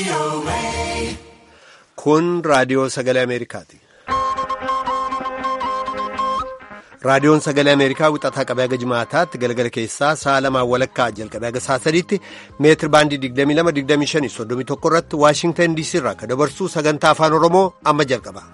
Kun raadiyoo sagalee Ameerikaati. Raadiyoon sagalee Ameerikaa wixataa qabee haga jimaataatti galgala keessaa sa'a lamaan walakkaa jalqabee haga sa'a sadiitti meetir baandii 22-25-31 irratti Waashingtan DC irraa kan dabarsuu sagantaa afaan Oromoo amma jalqaba.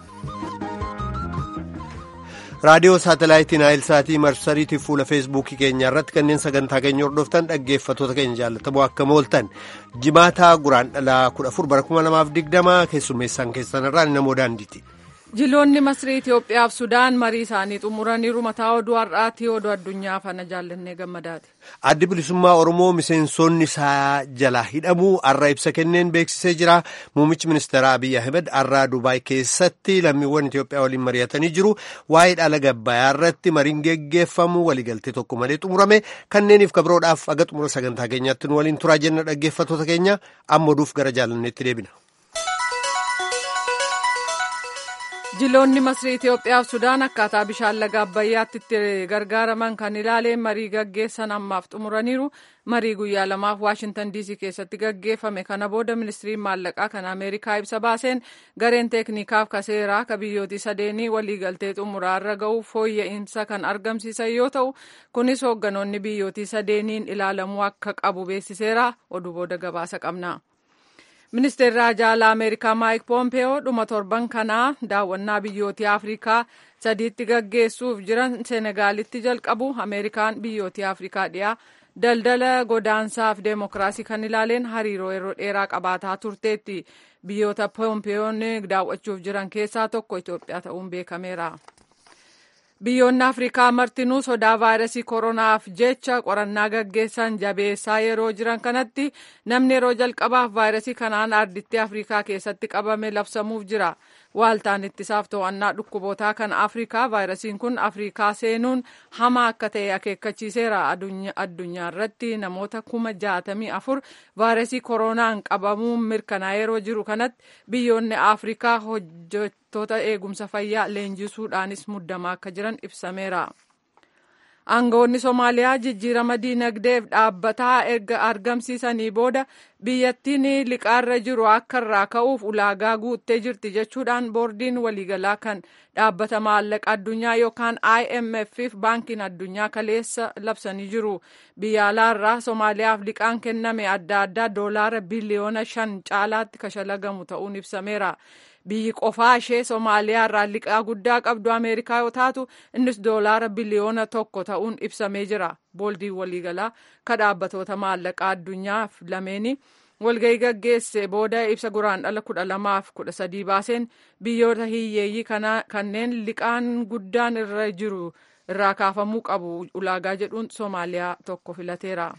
Raadiyoo saatalaayitii Naayilsaatii marsariitiif fuula feesbuukii keenya irratti kanneen sagantaa keenya hordoftan dhaggeeffattoota keenya jaallatamoo akka mooltan jimaataa guraan dhalaa 14 bara 2020 keessummeessaan keessan irraa namoo daandiiti. Jiloonni Masrii Itoophiyaaf Sudaan marii isaanii xumuraniiru mataa oduu har'aati oduu addunyaa fana jaallannee gammadaati. Addi bilisummaa Oromoo miseensonni isaa jalaa hidhamuu har'a ibsa kenneen beeksisee jira. Muummichi ministeeraa Abiyyi Ahmed har'aa Dubaay keessatti lammiiwwan Itoophiyaa waliin mari'atanii jiru. Waa'ee dhaala gabbayaa irratti mariin geggeeffamu waliigaltee tokko malee xumurame kanneeniif kabroodhaaf aga xumura sagantaa keenyaatti nu waliin turaa jenna dhaggeeffattoota keenya amma oduuf gara jaalanneetti deebina. Jiloonni Masrii Itoophiyaaf Sudaan akkaataa bishaan laga Abbayyaatti itti gargaaraman kan ilaaleen marii gaggeessan ammaaf xumuraniiru. Marii guyyaa lamaaf Waashintan DC keessatti gaggeeffame kana booda ministiriin maallaqaa kan Ameerikaa ibsa baaseen gareen teeknikaaf kaseeraa ka biyyootii sadeenii waliigaltee xumuraarra ga'uuf fooyya'insa kan argamsiisan yoo ta'u kunis hoogganoonni biyyootii sadeeniin ilaalamuu akka qabu beeksiseera oduu booda gabaasa qabna. Ministeerri Ajaalaa Ameerikaa Maayik Poompeyoo dhuma torban kanaa daawwannaa biyyootii Afrikaa sadiitti gaggeessuuf jiran Senegaalitti jalqabu Ameerikaan biyyootii Afrikaa dhiyaa daldala godaansaaf deemokiraasii kan ilaaleen hariiroo yeroo dheeraa qabaataa turteetti. Biyyoota Poompeyoon daawwachuuf jiran keessaa tokko Itoophiyaa ta'uun beekameera. Biyyoonni Afrikaa martinuu sodaa vaayirasii koronaaf jecha qorannaa gaggeessan jabeessaa yeroo jiran kanatti namni yeroo jalqabaaf vaayirasii kanaan arditti Afrikaa keessatti qabame labsamuuf jira. Waaltaan ittisaaf to'annaa dhukkubootaa kan Afrikaa vaayirasiin kun Afrikaa seenuun hamaa akka ta'e akeekkachiiseera. Addunyaa irratti namoota kuma jaatamii afur vaayirasii koronaan qabamuun mirkanaa'ee yeroo jiru kanatti biyyoonni Afrikaa hojjettoota eegumsa fayyaa leenjisuudhaanis muddamaa akka jiran ibsameera. Aangawoonni Somaaliyaa jijjiirama diinagdeef dhaabbataa erga argamsiisanii booda biyyattiin liqaarra jiru akka irraa ka'uuf ulaagaa guuttee jirti jechuudhaan boordiin waliigalaa kan dhaabbata maallaqa addunyaa yookaan IMF fi baankiin addunyaa kaleessa labsanii jiru. Biyya alaarraa Somaaliyaaf liqaan kenname adda addaa doolaara biliyoona shan caalaatti kashalagamu ta'uun ibsameera. biyyi qofaa ishee Somaaliyaa irraa liqaa guddaa qabdu Ameerikaa yoo taatu innis doolaara biliyoona tokko ta'uun ibsamee jira. Booldiin waliigalaa ka dhaabbatoota maallaqaa addunyaaf lameeni walgahii gaggeesse booda ibsa guraan dhala kudha lamaaf kudha sadii baaseen biyyoota hiyyeeyyii kanneen liqaan guddaan irra jiru irraa kaafamuu qabu ulaagaa jedhuun Somaaliyaa tokko filateera.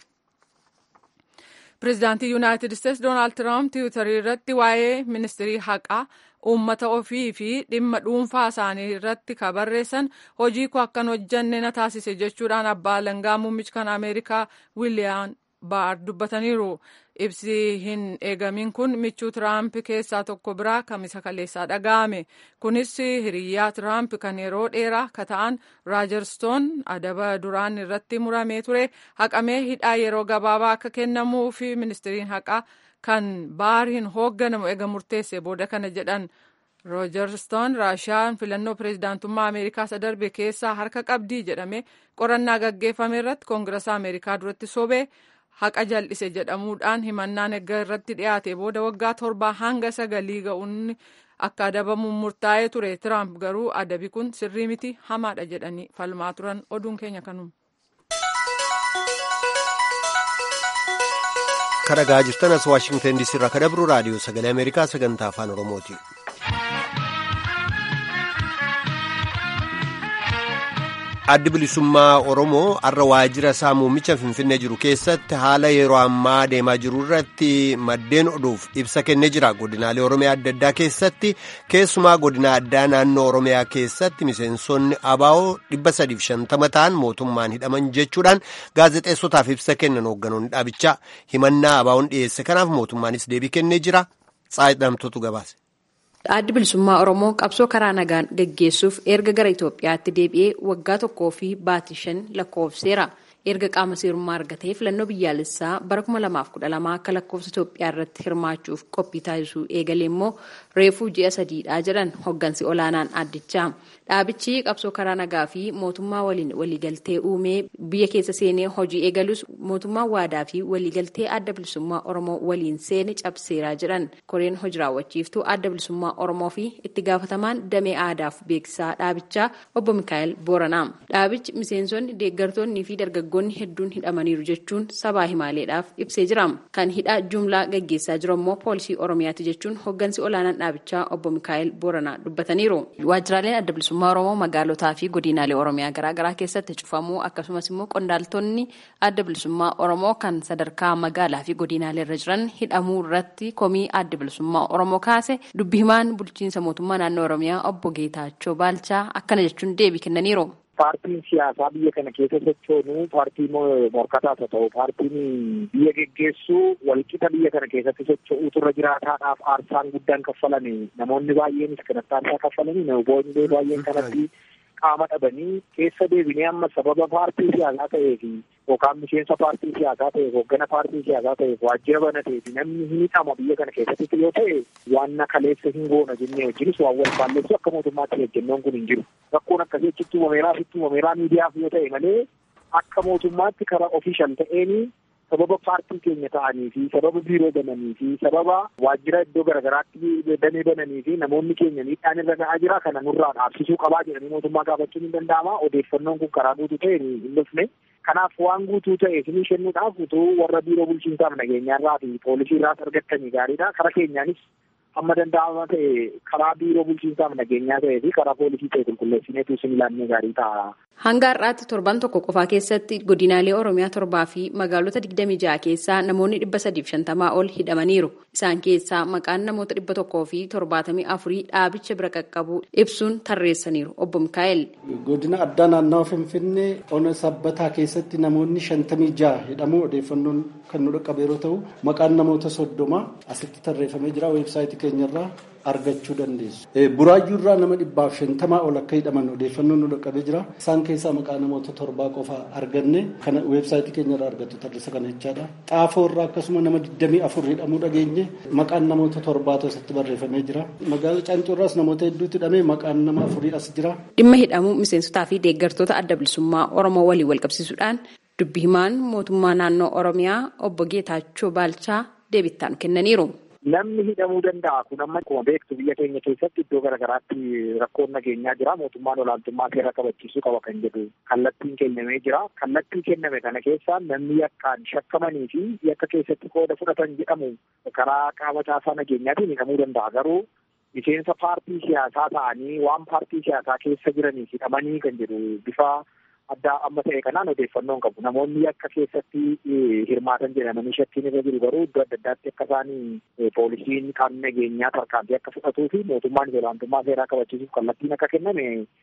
Pireezidaantii Yuunaayitid Isteetsi Doonaald Tiraamp tiwiitarii irratti waa'ee ministirii haqaa uummata ofii fi dhimma dhuunfaa isaanii irratti ka barreessan hojii koo akkan hojjanne na taasise jechuudhaan abbaa alangaa muummichi kan Ameerikaa Wiiliyaam Baar dubbataniiru. Ibsi hin eegamin kun michuu Tiraamp keessaa tokko biraa kamisa kaleessaa dhaga'ame. Kunis hiriyyaa Tiraamp kan yeroo dheeraa ka ta'an Raajarstoon adaba duraan irratti muramee ture haqamee hidhaa yeroo gabaabaa akka kennamuu fi ministiriin haqaa kan baariin hoogganamu ega murteesse booda kana jedhan. Roojarstoon Raashiyaan filannoo pireezidaantummaa Ameerikaa isa darbe keessaa harka qabdii jedhame qorannaa gaggeeffame irratti koongirasa Ameerikaa duratti sobee haqa jal'ise jedhamuudhaan himannaan egaa irratti dhiyaate booda waggaa torbaa hanga sagalii ga'uun akka adabamuun murtaa'ee ture Tiraamp garuu adabi kun sirrii miti hamaadha jedhanii falmaa turan oduun keenya kanuma. kadhagaa jirtan as waashingtan diisii irraa kadabru raadiyoo sagalee ameerikaa sagantaa afaan oromooti. addi bilisummaa oromoo har'a waajjira isaa muummicha finfinnee jiru keessatti haala yeroo ammaa deemaa jiru irratti maddeen oduuf ibsa kennee jira godinaalee oromiyaa adda addaa keessatti keessumaa godina addaa naannoo oromiyaa keessatti miseensonni abaa'oo dhibba sadiif shantama ta'an mootummaan hidhaman jechuudhaan gaazexeessotaaf ibsa kennan hoogganoonni dhaabichaa himannaa abaa'oon dhiyeesse kanaaf mootummaanis deebii kennee jira xaayidhamtotu gabaase. Addi bilisummaa Oromoo qabsoo karaa nagaan gaggeessuuf erga gara Itoophiyaatti deebi'ee waggaa tokkoo fi baatii shan lakkoofseera. erga qaama seerummaa argatee filannoo biyyaalessaa bara 2012 akka lakkoofsa Itoophiyaa irratti hirmaachuuf qophii taasisuu eegalee immoo reefuu ji'a sadiidha jedhan hoggansi olaanaan addichaa. Dhaabichi qabsoo karaa nagaa fi mootummaa waliin waliigaltee uumee biyya keessa seenee hojii eegalus mootummaan waadaa fi waliigaltee adda bilisummaa Oromoo waliin seene cabseeraa jedhan koreen hojii raawwachiiftuu adda bilisummaa Oromoo fi itti gaafatamaan damee aadaaf beeksisaa dhaabichaa obbo Mikaa'el Booranaa. Dhaabichi miseensonni deeggartoonnii fi dargaggoonni hedduun hidhamaniiru jechuun sabaa himaaleedhaaf ibsee jira. Kan hidhaa jumlaa gaggeessaa jiru immoo poolisii Oromiyaati jechuun hoggansi olaanaan dhaabichaa obbo Mikaa'el Booranaa dubbataniiru. Waajjiraaleen adda bilisummaa Oromoo magaalotaa fi godinaalee Oromiyaa garaagaraa keessatti cufamuu akkasumas immoo qondaaltonni adda bilisummaa Oromoo kan sadarkaa magaalaa fi godinaalee irra jiran hidhamuu irratti komii adda bilisummaa Oromoo kaase dubbi himaan bulchiinsa mootummaa naannoo Oromiyaa obbo Geetaachoo Baalchaa akkana jechuun deebii kennaniiru. Paartiin siyaasaa biyya kana keessa sochoonu paartii morkataas haa ta'u paartiin biyya geggeessu walqixa biyya kana keessatti socho'uutu irra jiraataadhaaf aarsaan guddaan kaffalame namoonni baay'eenis kanatti aarsaa kaffalanii namoonni baay'een kanatti qaama dhabanii keessa deebinee amma sababa paartii siyaasaa ta'eef yookaan miseensa paartii siyaasaa ta'eef hooggana paartii siyaasaa ta'eef waajjira banateef namni hin hidhama biyya kana keessatti yoo ta'e waan kaleessa hin goona jennee wajjinis waan wal faalleessu akka mootummaatti ejjennoon kun hin jiru. Rakkoon akkasii achitti uumameeraa fi uumameeraa miidiyaaf yoo ta'e malee akka mootummaatti karaa ofiishal ta'een sababa paartii keenya ta'anii fi sababa biiroo bananii fi sababa waajjira iddoo garaagaraatti damee bananii fi namoonni keenya miidhaan irra ga'aa jira kana nurraa dhaabsisuu qabaa jedhanii mootummaa gaafachuun hin danda'ama odeeffannoon kun karaa guutuu ta'e hin dhufne kanaaf waan guutuu ta'e isinii kennuudhaaf utuu warra biiroo bulchiinsaaf nageenyaarraa fi poolisii irraas argattanii gaariidha karaa keenyaanis amma danda'ama ta'e karaa biiroo bulchiinsaaf nageenyaa ta'ee fi karaa poolisii ta'e qulqulleessineetu isin ilaannee gaarii ta'a. Hanga har'aatti torban tokko qofaa keessatti godinaalee Oromiyaa torbaa fi magaalota 26 keessaa namoonni 350 ol hidhamaniiru. Isaan keessaa maqaan namoota 100 fi 74 dhaabicha bira qaqqabu ibsuun tarreessaniiru. Obbo Mikaa'el. Godina addaa naannawa Finfinnee ona sabbataa keessatti namoonni 56 hidhamuu odeeffannoon kan nu dhaqqabe yeroo ta'u maqaan namoota soddoma asitti tarreeffamee jira weebsaayitii keenyarraa argachuu dandeessu. Buraayyuurraa nama dhibbaaf shantamaa ol akka hidhaman odeeffannoon nu dhaqqabee jira. Isaan keessaa maqaa namoota torbaa qofa arganne kana weebsaayitii keenyarraa argattu tarreessa kana jechaadha. Xaafoorraa akkasuma nama digdamii afur hidhamuu dhageenye maqaan namoota torbaatu asitti barreeffamee jira. Magaalaa Caancoorraas namoota hedduutti hidhamee maqaan nama afurii as jira. Dhimma hidhamuu miseensotaa fi deeggartoota adda bilisummaa Oromoo waliin wal qabsiisuudhaan dubbi himaan mootummaa naannoo Oromiyaa obbo Geetaachoo Baalchaa deebittaan kennaniiru. Namni hidhamuu danda'a kun amma akkuma beektu biyya keenya keessatti iddoo garaagaraatti rakkoon nageenyaa jira mootummaan olaantummaa seera kabachiisuu qaba kan jedhu kallattiin kennamee jira kallattii kenname kana keessaa namni yakkaan shakkamanii fi yakka keessatti qooda fudhatan jedhamu karaa qaama caasaa nageenyaatiin hidhamuu danda'a garuu miseensa paartii siyaasaa ta'anii waan paartii siyaasaa keessa jiraniif hidhamanii kan jedhu bifa addaa amma ta'e kanaan odeeffannoon qabu namoonni akka keessatti hirmaatan jedhamanii shakkiin irra jiru garuu iddoo adda addaatti akka isaanii poolisiin qaamni nageenyaa tarkaanfii akka fudhatuu fi mootummaan olaantummaa seeraa kabachiisuuf kallattiin akka kenname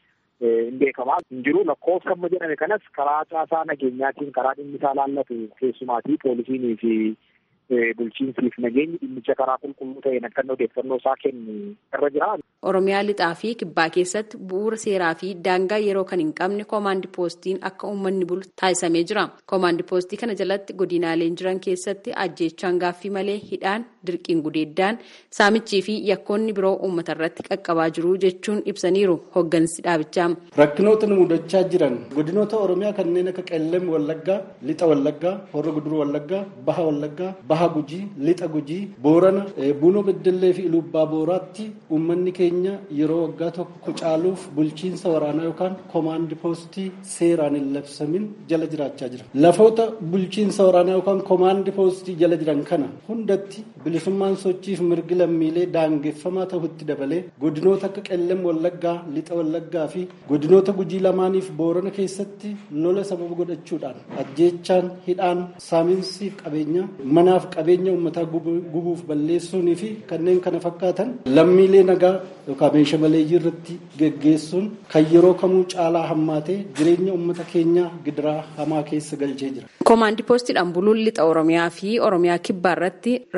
hin beekamaa hin jiru lakkoofsa amma jedhame kanas karaa caasaa nageenyaatiin karaa dhimmi isaa laallatu keessumaatii poolisiinii fi bulchiinsiif nageenyi dhimmicha karaa qulqulluu ta'een akka odeeffannoo isaa kennu irra jira. Oromiyaa lixaa fi kibbaa keessatti bu'uura seeraa fi daangaa yeroo kan hin qabne koomaandi poostiin akka uummanni bulu taasisamee jira. Koomaandi poostii kana jalatti godinaaleen jiran keessatti ajjeechaan gaaffii malee hidhaan dirqiin gudeeddaan saamichii fi yakkoonni biroo uummata irratti qaqqabaa jiru jechuun ibsaniiru hoggansi dhaabichaa. Rakkinoota nu mudachaa jiran godinoota Oromiyaa kanneen akka Qellem Wallaggaa, Lixa Wallaggaa, Horra Guduruu Wallaggaa, Baha Wallaggaa, Baha Gujii, Lixa Gujii, Boorana, Buunoo Beddellee fi Ilubbaa Booraatti uummanni keenya yeroo waggaa tokko caaluuf bulchiinsa waraanaa yookaan koomaandi poostii seeraan hin labsamin jala jiraachaa jira. Lafoota bulchiinsa waraanaa yookaan koomaandi poostii jala jiran kana hundatti bilisummaan sochiif mirgi lammiilee daangeffamaa ta'utti dabalee godinoota akka Qellem Wallaggaa, Lixa Wallaggaa fi godinoota Gujii lamaaniif Boorana keessatti lola sababa godhachuudhaan ajjeechaan hidhaan saamiinsiif qabeenya manaaf qabeenya uummataa gubuuf balleessuunii fi kanneen kana fakkaatan lammiilee nagaa yookaan meeshaa maleeyyii irratti geggeessuun kan yeroo kamuu caalaa hammaatee jireenya uummata keenyaa gidiraa hamaa keessa galchee jira. Koomaandi poostiidhaan buluun lixa Oromiyaa fi Oromiyaa kibbaa irratti rakkoolee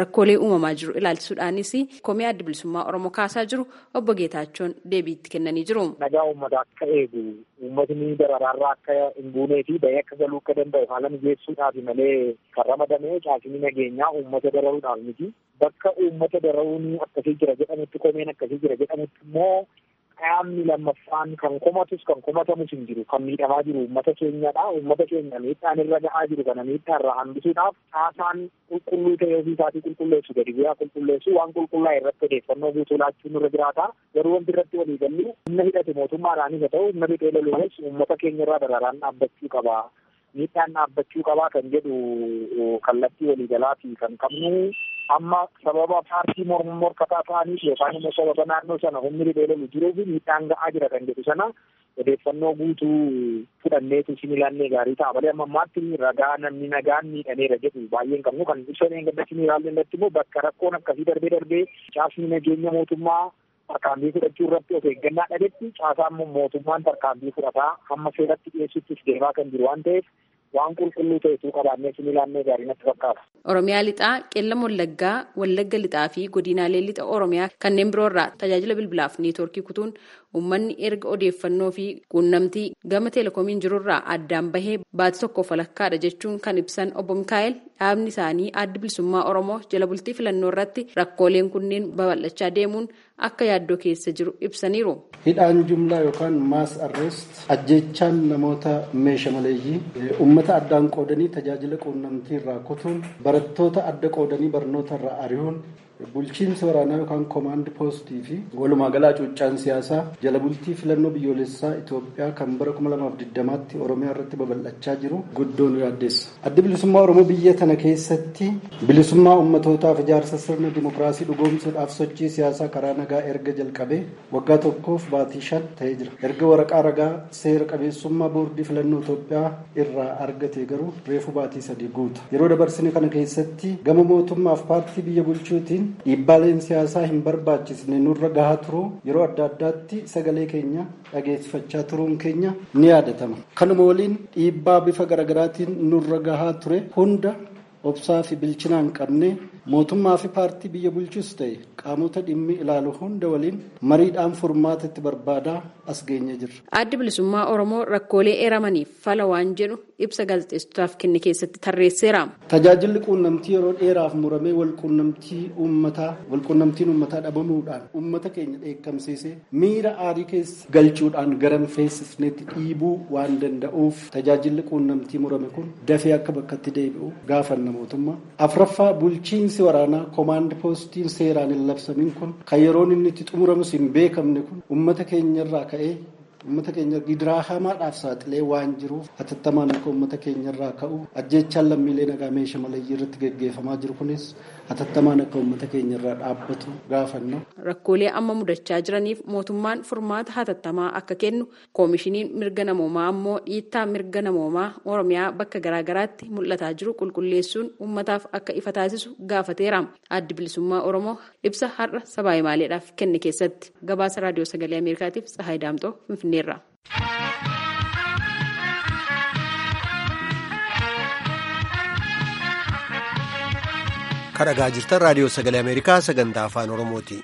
uumamaa jiru ilaalchisuudhaanis komii adda bilisummaa Oromoo kaasaa jiru obbo Geetaachoon deebiitti kennanii jiru. Nagaa uummata akka eegu uummatni dararaarraa akka hin buunee fi bahee akka galuu akka danda'u haala mijeessuudhaaf malee kan ramadame caasni nageenyaa uummata dararuudhaaf miti. Bakka uummata dararuun akkasii jira jedhamutti komeen akkasii jira jedhamutti immoo qaamni lammaffaan kan komatus kan komatamus hin jiru kan miidhamaa jiru uummata keenyadha uummata keenya miidhaan irra ga'aa jiru kana miidhaa irraa hambisuudhaaf haasaan qulqulluu ta'ee ofii isaatii qulqulleessu gadi bu'aa qulqulleessu waan qulqullaa irratti odeeffannoo guutuu laachuun irra jiraata garuu wanti irratti walii gallu humna hidhate mootummaadhaanis haa ta'u humna riphee loluunis uummata keenya irraa dararaan dhaabbachuu qaba miidhaan dhaabbachuu qabaa kan jedhu kallattii waliigalaatii kan qabnu amma sababa paartii morkataa ta'aniif yookaan immoo sababa naannoo sana humni riphee lolu jiruuf miidhaan ga'aa jira kan jedhu sana odeeffannoo guutuu fudhanneetu isin ilaannee gaarii ta'a malee amma ammaatti ragaa namni nagaan miidhameera jedhu baay'een qabnu kan ibsan eeggadda isin ilaalle irratti immoo bakka rakkoon akkasii darbee darbee caasni nageenya mootummaa tarkaanfii fudhachuu irratti of eeggannaa dhabetti caasaan mootummaan tarkaanfii fudhataa hamma seeratti dhiyeessuttis deemaa kan jiru waan ta'eef waan qulqulluu ta'etu qabaannee isin ilaannee gaarii natti fakkaata. Oromiyaa lixaa, qeellam wallaggaa, wallagga lixaa fi godinaalee lixa Oromiyaa kanneen biroo irraa tajaajila bilbilaaf neetwoorkii kutuun uummanni erga odeeffannoo fi quunnamtii gama teelekoomiin jirurraa addaan bahee baatii tokkoof walakkaadha jechuun kan ibsan obbo Mikaa'el dhaabni isaanii addi bilisummaa Oromoo jala bultii filannoo irratti rakkooleen kunneen babal'achaa deemuun akka yaaddoo keessa jiru ibsaniiru. Hidhaan jumlaa yookaan maas arrest ajjechaan namoota meeshaa maleeyyii uummata addaan qoodanii tajaajila quunnamtii irraa kutuun barattoota adda qoodanii barnoota irraa ari'uun bulchiinsa waraanaa yookaan koomaandi poostii fi walumaa galaa cuuccaan siyaasaa jala bultii filannoo biyyoolessaa Itoophiyaa kan bara 2020tti Oromiyaa irratti babal'achaa jiru guddoo nu yaaddeessa. Addi bilisummaa Oromoo biyya tana keessatti bilisummaa ummatootaaf ijaarsa sirna dimokiraasii dhugoomsuudhaaf sochii siyaasaa karaa nagaa erga jalqabee waggaa tokkoof baatii shan ta'ee jira. Erga waraqaa ragaa seera qabeessummaa boordii filannoo Itoophiyaa irraa argate garuu reefu baatii sadii guuta. Yeroo dabarsine kana keessatti gama mootummaaf paartii biyya bulchuutiin dhiibbaaleen siyaasaa hin barbaachisne nurra gahaa turuu yeroo adda addaatti sagalee keenya dhageessifachaa turuun keenya ni yaadatama. Kanuma waliin dhiibbaa bifa garaagaraatiin nurra gahaa ture hunda obsaa fi bilchinaan qabne mootummaa fi paartii biyya bulchus ta'e qaamota dhimmi ilaalu hunda waliin mariidhaan furmaata itti barbaadaa as geenye jirra. Addi bilisummaa Oromoo rakkoolee eeramaniif fala waan jedhu ibsa gaazexeessotaaf kenne keessatti tarreesseera. Tajaajilli quunnamtii yeroo dheeraaf muramee walquunnamtii uummataa walquunnamtiin uummataa dhabamuudhaan uummata keenya dheekkamsiisee miira aarii keessa galchuudhaan garan feesifneetti dhiibuu waan danda'uuf tajaajilli quunnamtii murame kun dafee akka bakkatti deebi'u gaafanna mootummaa. Afraffaa bulchiinsi waraanaa koomaand poostiin seeraan hin labsamin kun kan yeroon inni itti xumuramus hin beekamne kun uummata keenyarraa ka'ee uummata keenya gidiraa hamaadhaaf saaxilee waan jiruuf hatattamaan akka uummata keenyarraa ka'u ajjechaan lammiilee nagaa meeshaa maleeyyii irratti geggeeffamaa jiru kunis hatattamaan akka uummata keenyarraa dhaabbatu gaafanna. Rakkoolee amma mudachaa jiraniif mootummaan furmaata hatattamaa akka kennu koomishiniin mirga namoomaa ammoo dhiittaa mirga namoomaa oromiyaa bakka garaagaraatti mul'ataa jiru qulqulleessuun uummataaf akka ifa taasisu gaafateera. Addi bilisummaa Oromoo ibsa har'a sabaa himaaleedhaaf kenne keessatti gabaasa raadiyoo sagalee Ameerikaatiif Tsahaay Daamtoo Finfinneerra. kadhagaa jirtan raadiyoo sagalee ameerikaa sagantaa afaan oromooti.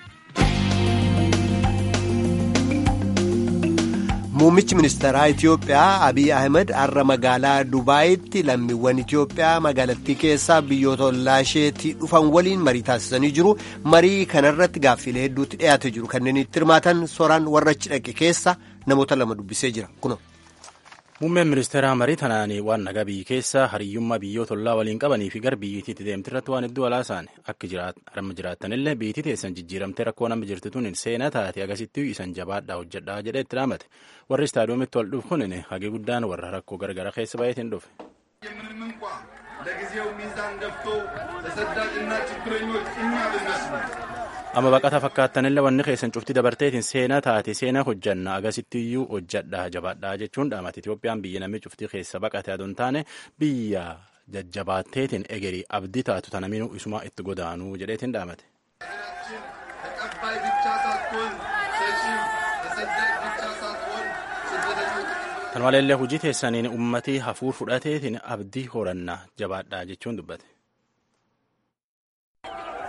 muummichi ministeeraa itiyoophiyaa abiy ahmed har'a magaalaa dubaayitti lammiiwwan itiyoophiyaa magaalattii keessaa biyyoota ollaasheetti dhufan waliin marii taasisanii jiru marii kanarratti gaaffiilee hedduutti dhiyaate jiru kanneen itti hirmaatan soraan warra achi dhaqe keessa namoota lama dubbisee jira kuno. Muummeen ministeeraa marii tanaan waan nagaa biyyi keessa hariyyummaa biyyoota ollaa waliin qabanii fi gara biyyittiitti deemte irratti waan hedduu alaasaan akka amma jiraattanillee biyyittii teessan jijjiiramtee rakkoo nama jirtu tun seenaa taate agarsiistuu isan jabaadhaa hojjedhaa jedhee itti dhaamate warri istaadiyoomitti wal dhufu kun hagee guddaan warra rakkoo gargara keessa baay'eetiin dhufe. ምንም እንኳ ለጊዜው ሚዛን ደፍቶ ተሰዳጅና ችግረኞች እኛ ብንመስሉ amma baqata fakkaattanillee wanni keessan cufti dabarteetiin seenaa taate seenaa hojjanna agasittiyyuu hojjadhaa jabaadhaa jechuun dhaamate Itoophiyaan biyya namni cufti keessa baqate adoo hin taane biyya jajjabaatteetiin egerii abdii taatu tanaminuu isuma itti godaanuu jedheetiin dhaamate. ተቀባይ ብቻ ሳትሆን ሰጪ፣ ተሰዳጅ ብቻ ሳትሆን ስደተኞች Kan maleellee hojii teessaniin ummatii hafuur fudhateetiin abdii horannaa jabaadhaa jechuun dubbate.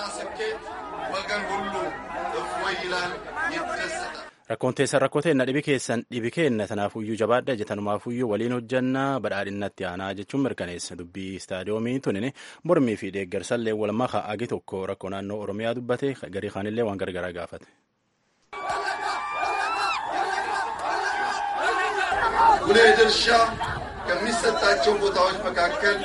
ስኬት ወገን ሁሉ እፎይ ይላል፣ ይደሰታል። Rakkoon teessan rakkoo teenna dhibi keessan dhibi keenna tanaafuyyuu jabaadha jetanumaafuyyu waliin hojjannaa badhaadhinnatti aanaa jechuun mirkaneessa dubbii istaadiyoomii tunin mormii fi deeggarsallee walumaa kaa'agi tokko rakkoo naannoo oromiyaa dubbate garii kaanillee waan gargaraa gaafate. ጉልህ ድርሻ ከሚሰጣቸው ቦታዎች መካከል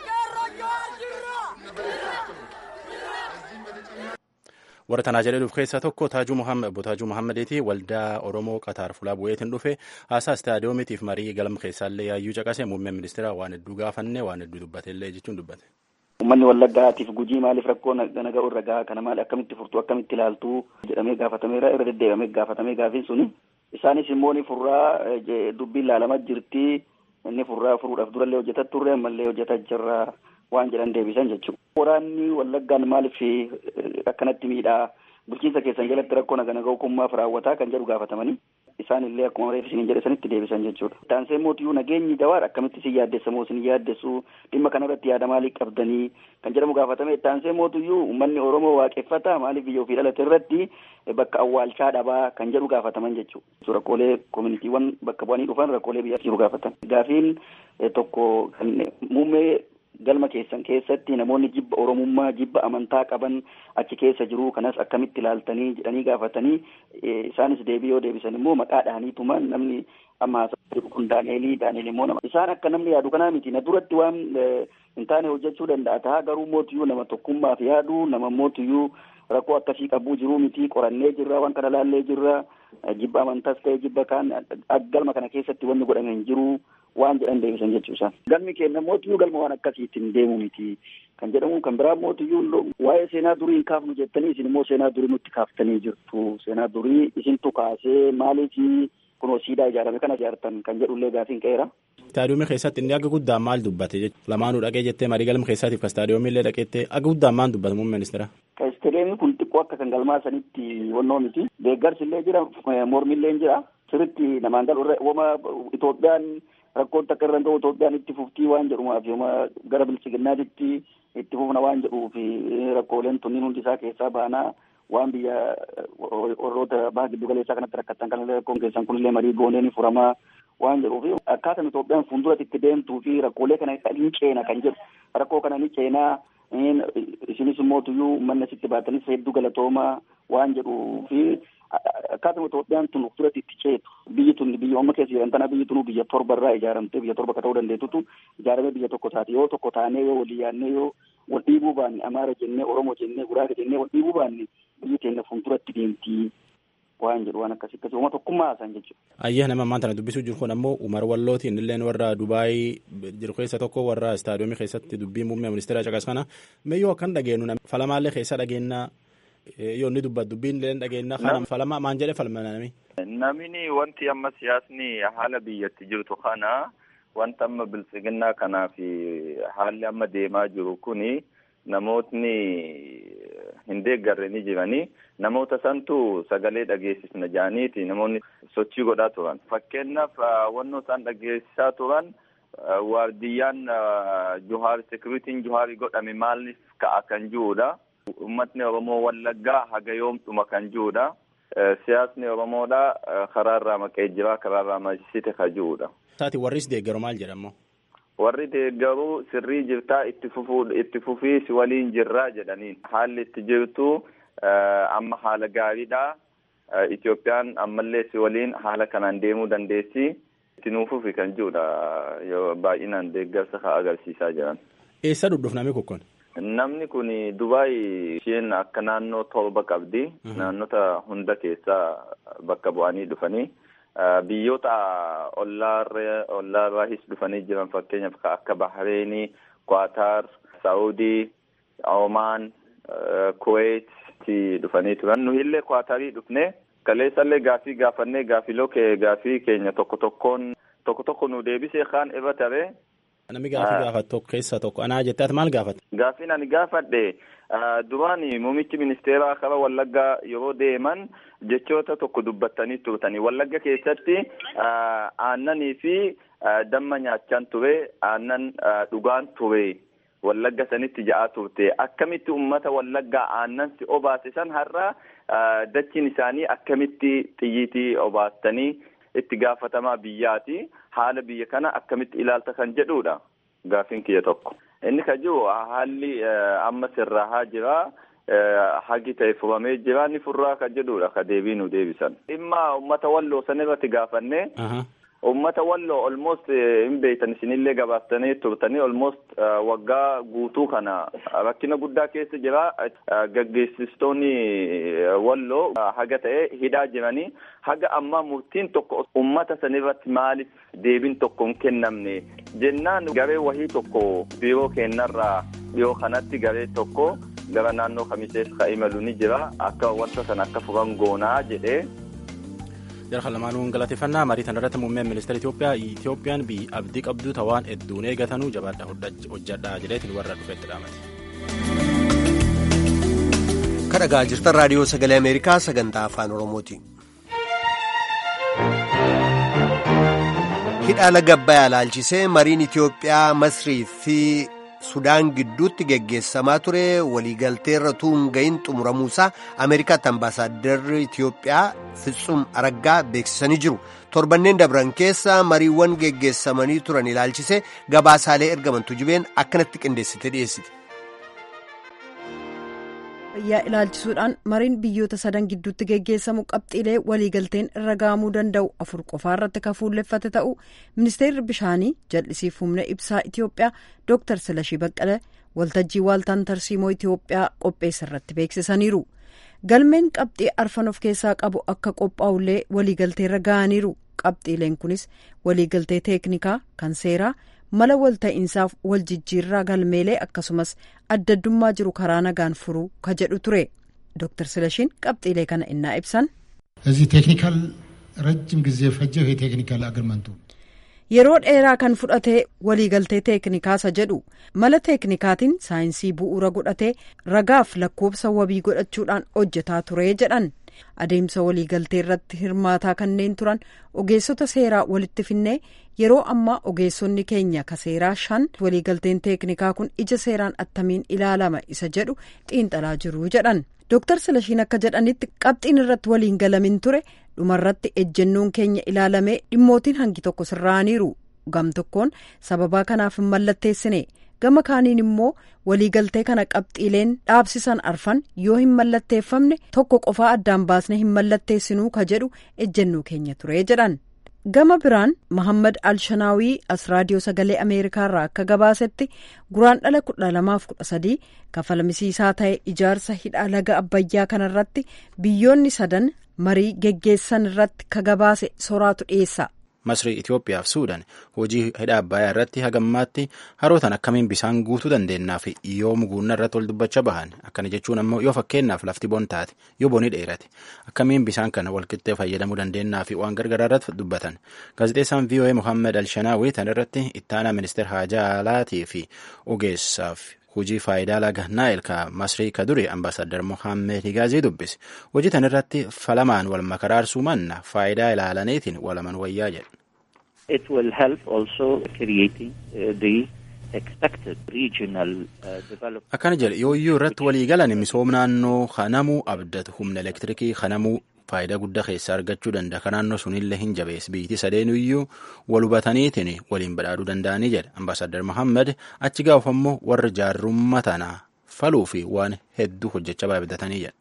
warra tanaa jedhee dhufu keessaa tokko taajuu muhammad obbo taajuu muhammadiiti waldaa oromoo qataar fulaa bu'eetiin dhufe haasaa istaadiyoomiitiif marii galma keessaallee yaayyuu caqase muummeen ministeera waan hedduu gaafanne waan hedduu dubbatellee jechuun dubbate. Uummanni wallaggaatiif gujii maaliif rakkoo nagaa irra gahaa kana maali akkamitti furtuu akkamitti ilaaltuu jedhamee gaafatameera irra deddeebamee gaafatamee gaafiin suni isaanis immoo ni furraa dubbiin ilaalamaa jirti inni furraa furuudhaaf durallee hojjetaa turre ammallee hojjetaa jirra waan jedhan deebisan jechuudha. Waraanni wallaggaan maaliif akkanatti miidhaa bulchiinsa keessan jalatti rakkoo naga nagaa hukummaaf raawwataa kan jedhu gaafatamanii isaan illee akkuma reef isin jedhe sanitti deebisan jechuudha. Taansee mootiyyuu nageenyi dawaadha akkamitti isin yaaddessa moo isin yaaddessu dhimma kanarratti yaada maalii qabdanii kan jedhamu gaafatame taansee mootiyyuu uummanni Oromoo waaqeffata maaliif biyya ofii dhalate irratti bakka awwaalchaa dhabaa kan jedhu gaafataman jechuudha. Rakkoolee koominiitiiwwan bakka bu'anii dhufan rakkoolee biyya jiru gaafatan. Gaafiin tokko kan muummee galma keessan keessatti namoonni jibba oromummaa jibba amantaa qaban achi keessa jiru kanas akkamitti ilaaltanii jedhanii gaafatanii isaanis deebii yoo deebisan immoo maqaa dhahaniituma namni amma jiru kun daaneelii daaneel immoo nama isaan akka namni yaadu kanaa miti na duratti waan hin taane hojjechuu danda'a ta'a garuu mootiyyuu nama tokkummaaf yaadu nama mootiyyuu rakkoo akkasii qabuu jiruu miti qorannee jirra waan kana laallee jirra jibba amantaas ta'e jibba kaan galma kana keessatti wanni godhame hin jiru waan jedhan deebisan jechuusa. Galmi keenya mootiyyuu galma waan akkasiitiin deemu miti kan jedhamu kan biraa mootiyyuu waa'ee seenaa durii hin kaafnu jettanii isin immoo seenaa durii nutti kaaftanii jirtu seenaa durii isintu kaasee maaliif kunoo siidaa ijaarame kana ijaartan kan jedhullee gaafiin qeera. Istaadiyoomii keessatti inni akka guddaan maal dubbate lamaanuu dhaqee jettee marii galma keessaatiif ka istaadiyoomii illee dhaqeettee akka guddaan maal dubbate muummee ministeera. Ka istaadiyoomii kun xiqqoo akka kan galmaa sanitti wannoo miti deeggarsi illee jira mormi illee jira sirritti namaan galu wama Itoophiyaan rakkoon takka irra ga'u Itoophiyaan itti fuftii waan jedhumaaf yooma gara bilchiginnaatitti itti fufna waan jedhuuf rakkooleen tunniin hundi isaa keessaa baanaa waan biyya warroota baha giddu galeessaa kanatti rakkattan kan rakkoon keessan kunillee marii goonee ni furamaa waan jedhuuf akkaataan Itoophiyaan fuulduratti itti deemtuu fi rakkoolee kana ni ceena kan jedhu rakkoo kana ni ceenaa isinis immoo tuyyuu uummanni asitti baatanis hedduu galatoomaa waan jedhuu fi akkaataa Itoophiyaan tun duratti itti ceetu biyyi tun biyya amma keessa jiran tana biyyi tun biyya torba irraa ijaaramtee biyya torba akka ta'uu dandeettutu ijaaramee biyya tokko taate yoo tokko taanee yoo walii yaannee yoo wal dhiibuu baanne Amaara jennee Oromoo jennee Guraaga jennee wal dhiibuu baanne biyyi keenya fuulduratti deemtii waan jedhu waan akkasii akkasii uuma tokkummaa haasan jechuudha. Ayyaa nama ammaan tana dubbisuu jiru kun ammoo Umar Wallootiin illeen warra Dubaayii jiru keessa tokko warra istaadiyoomii keessatti dubbii muummee ministeera caqas kana meeyyoo akkan dhageenyu falamaallee keessa dhageenyaa yoo inni dubbatu dubbiin illee dhageenyaa kana falama maan jedhe falma nami. Namni wanti amma siyaasni haala biyyatti jirtu kana wanta amma biltsiginnaa kanaa fi haalli amma deemaa jiru kuni namootni hin deeggarre ni jiranii namoota santu sagalee dhageessisna jaaniiti namoonni sochii godhaa turan fakkeenyaaf wannoo isaan dhageessisaa turan waardiyyaan juhaar sekuritiin juhaarii godhame maaliif ka'a kan jiruudha ummatni oromoo wallaggaa haga yoomdhuma kan jiruudha siyaasni oromoodha karaarraa maqee jira karaarraa maqsite kan jiruudha. Taati warris deeggaru maal jedhamu? warri deeggaruu sirrii jirtaa itti fufuu itti fufii si waliin jirraa jedhaniin haalli itti jirtu amma haala gaariidha Itoophiyaan ammallee si waliin haala kanaan deemuu dandeessi itti nuufufi kan jirudha yoo baay'inaan deeggarsa ka agarsiisaa jiran. Eessa dhudhuuf namni kun? Namni kun Dubaay isheen akka naannoo torba qabdi naannota hunda keessaa bakka bu'anii dhufanii. biyyoota ollaarraahis dhufanii jiran fakkeenyaaf akka Bahreenii, Qaataar, Saawudii, Omaan, Kuwait dhufanii turan. Nu illee Qaataarii dhufne kaleessallee gaafii gaafannee gaafiloo gaafii keenya tokko tokkoon tokko tokko nu deebisee kaan irra taree. Namni gaafii gaafatu tokko keessaa tokko anaa jettee ati maal gaafate? Gaafiin ani gaafadhe duraan muummichi ministeeraa kara Wallaggaa yeroo deeman jechoota tokko dubbattanii turtanii Wallagga keessatti aannanii fi damma nyaachaan ture aannan dhugaan ture wallagga sanitti ja'aa turte akkamitti ummata wallaggaa aannan si obaase san har'a dachiin isaanii akkamitti xiyyiitii obaastanii itti gaafatamaa biyyaati haala biyya kana akkamitti ilaalta kan jedhudha gaafin kiyya tokko inni ka jiru haalli amma sirraa jira hagi ta'e furamee jira ni furraa ka jedhudha ka deebii nu deebisan dhimma ummata walloo san irratti gaafanne ummata walloo almost hin beektan isinillee gabaaftanii turtanii almost waggaa guutuu kana rakkina guddaa keessa jira gaggeessistoonni walloo haga ta'e hidhaa jiranii haga ammaa murtiin tokko ummata sanirratti maaliif deebiin tokko hin kennamne jennaan garee wahii tokko biiroo kennarraa dhiyoo kanatti garee tokko gara naannoo kamisees ka imalu ni jira akka wanta sana akka furan goonaa jedhee Jarha lamaanuun galateeffannaa marii kana irratti muummeen ministeera Itoophiyaa Itoophiyaan biyya abdii qabdu tawaan hedduun eegatanuu jabaadha hojjadhaa jedheetiin warra dhufeetti dhaamate. Kan dhagaa jirtan raadiyoo sagalee Ameerikaa sagantaa afaan Oromooti. Hidha laga Abbayyaa laalchisee mariin Itoophiyaa Masrii fi Sudaan gidduutti geggeessamaa ture waliigalteerra tuun gahin xumuramuusaa Ameerikaatti ambaasaadarri Itoophiyaa Fitsum Araggaa beeksisanii jiru. Torbanneen dabran keessa mariiwwan geggeessamanii turan ilaalchisee gabaasaalee ergaman tujubeen akkanatti qindeessite dhiyeessite. fayyaa ilaalchisuudhaan mariin biyyoota sadan gidduutti geggeessamu qabxiilee waliigalteen irra ga'amuu danda'u afur qofaa irratti kan fuulleffate ta'u ministeerri bishaanii jal'isiif humna ibsaa itiyoophiyaa dooktar silashii baqqalee waltajjii waaltaan tarsiimoo itiyoophiyaa qopheessa irratti beeksisaniiru galmeen qabxii arfan of keessaa qabu akka qophaa'ullee waliigalteerra ga'aniiru qabxiileen kunis waliigaltee teeknikaa kan seeraa mala walta'iinsaaf wal jijjiirraa galmeelee akkasumas adda addummaa jiru karaa nagaan furuu ka jedhu ture ዶክተር ስለሺን qabxiilee kana innaa ibsan እዚህ ቴክኒካል ረጅም ጊዜ ፈጀው የቴክኒካል አግሪመንቱ yeroo dheeraa kan fudhatee waliigaltee teeknikaasa jedhu mala teeknikaatiin saayinsii bu'uura godhatee ragaaf lakkoobsa wabii godhachuudhaan hojjetaa ture jedhan adeemsa waliigaltee irratti hirmaataa kanneen turan ogeessota seeraa walitti finnee yeroo ammaa ogeessonni keenya ka seeraa shan waliigalteen teeknikaa kun ija seeraan attamiin ilaalama isa jedhu xiinxalaa jiru jedhan dooktar silashiin akka jedhanitti qabxiin irratti waliin galamin ture dhumarratti ejjennoon keenya ilaalamee dhimmootiin hangi tokko sirraaniiru gam tokkoon sababaa kanaaf hin mallatteessine gama kaaniin immoo waliigaltee kana qabxiileen dhaabsisan arfan yoo hin mallatteeffamne tokko qofaa addaan baasne hin mallatteessinuu ka jedhu ejjennoo keenya ture jedhan gama biraan mohammad alshanaawii as raadiyoo sagalee ameerikaarraa akka gabaasetti guraan dhala kudha lamaaf kudha sadii kafalmisiisaa ta'e ijaarsa hidha laga abbayyaa kanarratti biyyoonni sadan marii geggeessan irratti ka gabaase soraatu dhiyeessa. Masrii Itoophiyaa fi Suudaan hojii hidha Abbayyaa irratti hagammaatti harootan akkamiin bisaan guutuu dandeenyaa fi yoo muguunna irratti wal dubbachaa bahan akkana jechuun ammoo yoo fakkeenyaaf lafti bon taate yoo boni dheerate akkamiin bisaan kana walqixxee fayyadamuu dandeenyaa fi waan gargaraa irratti dubbatan gaazexeessaan VOA Muhammad Alshanaawi tan irratti ittaanaa ministeera haajaa alaatii fi ogeessaaf hojii faayidaa laga naayil ka masrii ka duri ambaasadar mohaammed higaazii dubbise hojii tan irratti falamaan wal makaraarsuu manna faayidaa ilaalaniitiin walaman wayyaa jedhe. It will help also creating uh, the expected regional uh, development. Akkana jedhe yooyyuu irratti walii galan misooma naannoo kanamuu abdatu humna elektirikii kanamuu faayidaa guddaa keessaa argachuu danda'a ka naannoo sunillee hin jabees biyyiti sadeenuyyuu wal hubataniitiin waliin badhaadhuu danda'anii jedha ambaasadar Mohaammed achi gaafa immoo warra jaarrummaa tana faluu fi waan hedduu hojjechaa baay'atanii jedha.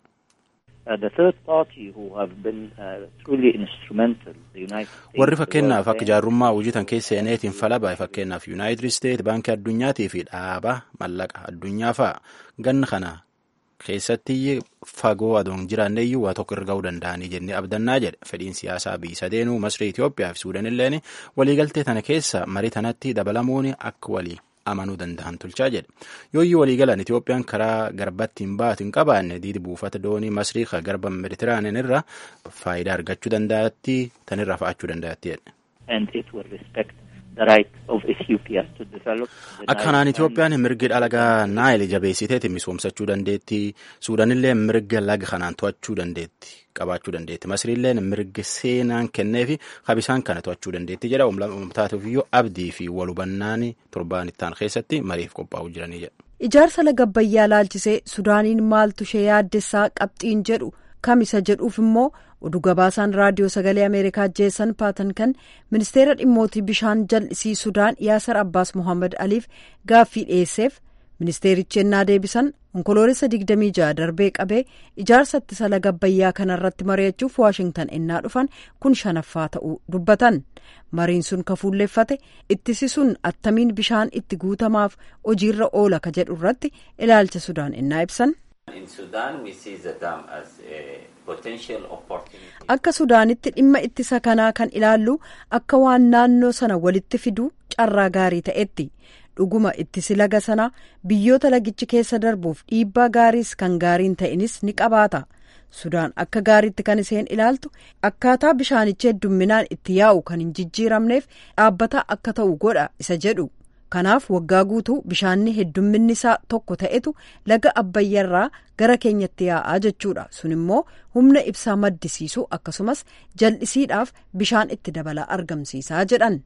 warri fakkeenyaaf akka jaarrummaa hojii tan keessa seeneetiin fala baay'ee fakkeenyaaf yuunaayitid isteet baankii addunyaatii fi dhaaba mallaqa addunyaa fa'a ganna kana keessatti fagoo adoon jiraanneeyyuu waa tokko irra ga'uu danda'anii jennee abdannaa jedhe fedhiin siyaasaa biyyi sadeenuu masrii Itoophiyaa fi Suudaan illeen waliigaltee tana keessa marii tanatti dabalamuun akka walii amanuu danda'an tolchaa jedhe yooyyuu waliigalan Itoophiyaan karaa garbatti hin baatu hin qabaanne diidi buufata doonii masrii ka garba meditiraaniin irra faayidaa argachuu danda'atti tanirra fa'achuu danda'atti jedhe. And it will respect the right of Ethiopia to develop. Akkanaan Itoophiyaan mirgi dhalagaa naayil jabeessiteeti misoomsachuu dandeetti. Suudanillee mirga laga kanaan to'achuu dandeetti. qabaachuu dandeetti. Masriilleen mirga seenaan kenneefi kabisaan kana to'achuu dandeetti jedha. Uummataafiyyoo abdii fi wal hubannaan torbaan ittaan keessatti mariif qophaa'uu jiranii jedha. Ijaarsa laga Abbayyaa laalchisee Sudaaniin maaltu ishee yaaddessaa qabxiin jedhu kamisa jedhuuf immoo oduu gabaasaan raadiyoo sagalee Ameerikaa jeessan paatan kan ministeera dhimmootii bishaan jal'isii Sudaan Yaasar Abbaas Mohaammed Aliif gaaffii dhiyeesseef ministeerichi ennaa deebisan onkoloolessa 26 darbee qabee ijaarsa ittisa laga Abbayyaa kanarratti mari'achuuf waashingtan ennaa dhufan kun shanaffaa ta'uu dubbatan mariin sun kafuulleeffate ittisi sun attamiin bishaan itti guutamaaf hojiirra oola ka jedhu irratti ilaalcha sudaan ennaa ibsan. akka sudaanitti dhimma ittisa kanaa kan ilaallu akka waan naannoo sana walitti fiduu carraa gaarii ta'etti. dhuguma ittisi laga sanaa biyyoota lagichi keessa darbuuf dhiibbaa gaariis kan gaariin ta'inis ni qabaata sudaan akka gaariitti kan isheen ilaaltu akkaataa bishaanichi heddumminaan itti yaa'u kan hin jijjiiramneef dhaabbataa akka ta'u godha isa jedhu kanaaf waggaa guutuu bishaanni heddumminni isaa tokko ta'etu laga abbayyaarraa gara keenyatti yaa'aa jechuudha sun immoo humna ibsaa maddisiisu akkasumas jal'isiidhaaf bishaan itti dabalaa argamsiisaa jedhan.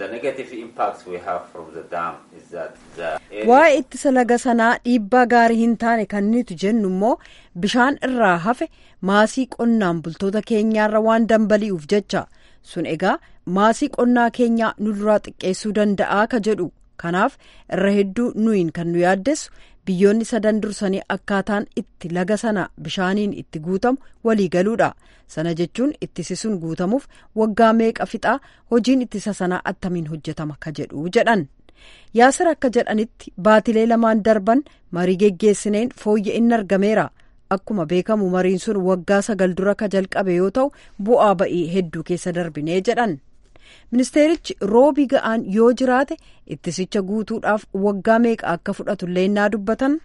waa'ee ittisa laga sanaa dhiibbaa gaarii hin taane kan nuti jennu immoo bishaan irraa hafe maasii qonnaan bultoota keenyaarra waan dambali'uuf jecha sun egaa maasii qonnaa keenyaa nu duraa xiqqeessuu danda'aa ka jedhu kanaaf irra hedduu nuyin kan nu yaaddessu biyyoonni sadan dursanii akkaataan itti laga sana bishaaniin itti guutamu walii galuudha sana jechuun ittisi sun guutamuuf waggaa meeqa fixaa hojiin ittisa sanaa attamiin hojjetama ka jedhu jedhan yaasir akka jedhanitti baatilee lamaan darban marii geggeessineen fooyya'inni argameera akkuma beekamu mariin sun waggaa sagal dura ka jalqabe yoo ta'u bu'aa ba'ii hedduu keessa darbinee jedhan. ministeerichi roobii ga'aan yoo jiraate ittisicha guutuudhaaf waggaa meeqa akka fudhatu leennaa dubbatan.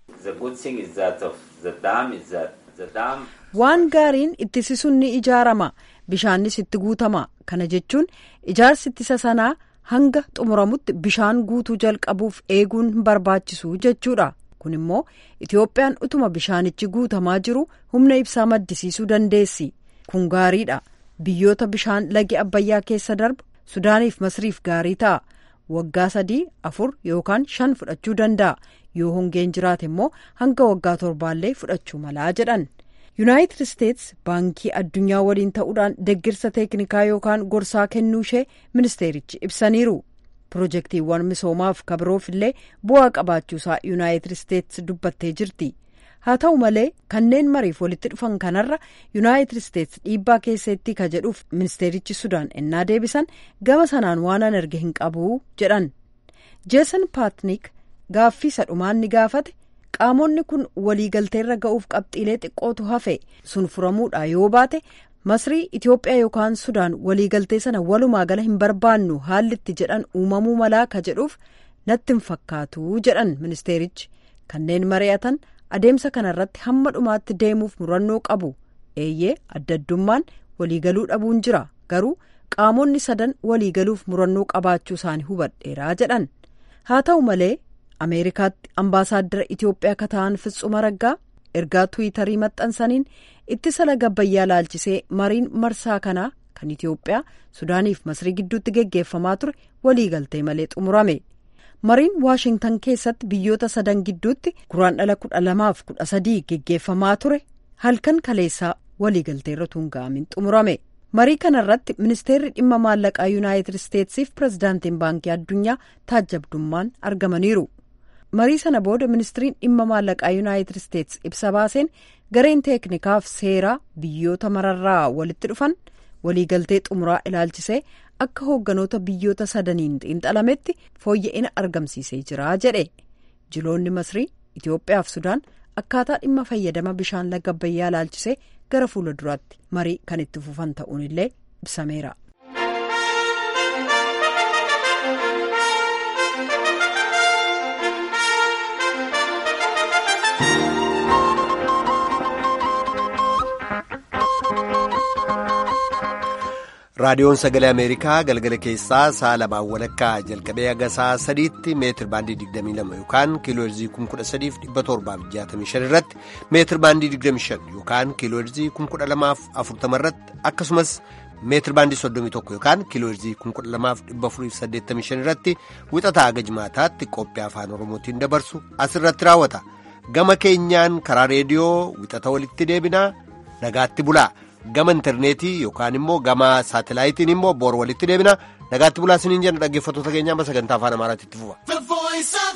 waan gaariin ittisi sun ni ijaarama bishaannis itti guutama kana jechuun ijaarsi ittisa sanaa hanga xumuramutti bishaan guutuu jalqabuuf eeguun hin barbaachisu jechuudha kun immoo itiyoophiyaan utuma bishaanichi guutamaa jiru humna ibsaa maddisiisuu dandeessi kun gaariidha. biyyoota bishaan lagi abbayyaa keessa darbu sudaaniif masriif gaarii ta'a waggaa sadii afur yookaan shan fudhachuu danda'a yoo hongeen jiraate immoo hanga waggaa torbaallee fudhachuu malaa jedhan yuunaayitid isteets baankii addunyaa waliin ta'uudhaan deggirsa teeknikaa yookaan gorsaa kennuu ishee ministeerichi ibsaniiru pirojektiiwwan misoomaaf kabiroof illee bu'aa qabaachuusaa yuunaayitid isteets dubbattee jirti. haa ta'u malee kanneen mariif walitti dhufan kanarra yuunaayitid isteets dhiibbaa keessatti ka jedhuuf ministeerichi sudaan ennaa deebisan gama sanaan waan an erge hin qabu jedhan jeesan paatnik gaaffii sadhumaan ni gaafate qaamonni kun waliigalteerra ga'uuf qabxiilee xiqqootu hafe sun furamuudha yoo baate masrii itiyoophiyaa yookaan sudaan waliigaltee sana walumaa gala hin barbaannu haalli itti jedhan uumamuu malaa ka jedhuuf natti hin fakkaatu jedhan ministeerichi kanneen mari'atan. adeemsa kanarratti hamma dhumaatti deemuuf murannoo qabu eeyyee adda addummaan waliigaluu dhabuun jira garuu qaamonni sadan waliigaluuf murannoo qabaachuu isaanii hubadheeraa jedhan haa ta'u malee ameerikaatti ambaasaaddara itiyoophiyaa ka ta'an fitsuma raggaa ergaa tuwitarii maxxansaniin ittisa laga abbayyaa laalchisee mariin marsaa kanaa kan itiyoophiyaa sudaaniif masrii gidduutti geggeeffamaa ture waliigaltee malee xumurame. mariin waashingtan keessatti biyyoota sadan gidduutti guraan dhala kudha lamaaf kudha sadii geggeeffamaa ture halkan kaleessaa waliigalteerra tuunga'amin xumurame marii kanarratti ministeerri dhimma maallaqaa yuunaayitid isteetsiif pirezidaantiin baankii addunyaa taajjabdummaan argamaniiru marii sana booda ministiriin dhimma maallaqaa yuunaayitid isteets ibsa baaseen gareen teeknikaaf seeraa biyyoota mararraa walitti dhufan waliigaltee xumuraa ilaalchisee akka hoogganoota biyyoota sadaniin xiinxalametti fooyya'ina argamsiisee jira jedhe jiloonni masrii itiyoophiyaaf sudaan akkaataa dhimma fayyadama bishaan laga abbayyaa ilaalchisee gara fuula duraatti marii kan itti fufan ta'uun illee ibsameera. raadiyoon sagalee ameerikaa galgala keessaa sa'a lamaan walakkaa jalqabee haga sa'a sadiitti meetir baandii 22 yookaan kiilooherzii 13765 irratti meetir baandii 25 yookaan kiilooherzii 12040 irratti akkasumas meetir baandii 31 yookaan kiilooherzii 12485 irratti wixataa haga jimaataatti qophii afaan oromootiin dabarsu asirratti raawwata gama keenyaan karaa reediyoo wixata walitti deebinaa nagaatti bulaa. gama intarneetii yookaan immoo gama saatalaayitiin immoo boor walitti deebina nagaatti bulaa siniin jenna dhaggeeffattoota keenyaa sagantaa afaan amaaraatti itti fufa.